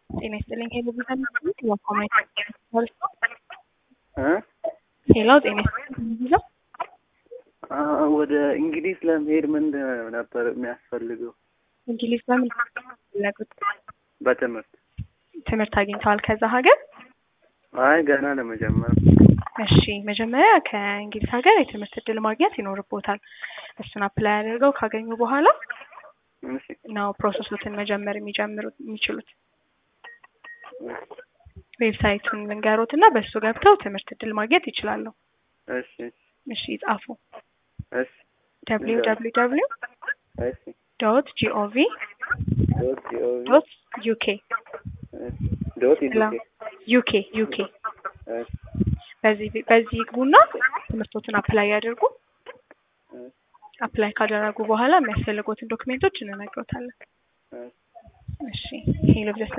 ጤና ይስጥልኝ ሄሎ ቪዛ ሚስት የኮሜንት ፖሊስ ነው። እ ሄሎ ጤና ይስጥልኝ ቪዛ አ ወደ እንግሊዝ ለመሄድ ምን ነበር የሚያስፈልገው? እንግሊዝ በምን ፈለጉት? በትምህርት ትምህርት አግኝተዋል ከዛ ሀገር? አይ ገና ለመጀመር እሺ መጀመሪያ ከእንግሊዝ ሀገር የትምህርት እድል ማግኘት ይኖርቦታል። እሱን አፕላይ አድርገው ካገኙ በኋላ እሺ ነው ፕሮሰሶትን መጀመር የሚጀምሩት የሚችሉት። ዌብሳይቱን ልንገሮት እና በእሱ ገብተው ትምህርት እድል ማግኘት ይችላሉ። እሺ እሺ ጻፉ። እሺ ደብሊው ደብሊው ደብሊው እሺ ዶት ጂኦቪ ዶት ጂኦቪ ዶት ዩኬ ዶት ላ ኢዱኬ ዩኬ ዩኬ እሺ በዚህ በዚህ ይግቡና ትምህርቶትን አፕላይ ያድርጉ። አፕላይ ካደረጉ በኋላ የሚያስፈልጉትን ዶክሜንቶች እንነግሮታለን። እሺ እሺ ሄሎ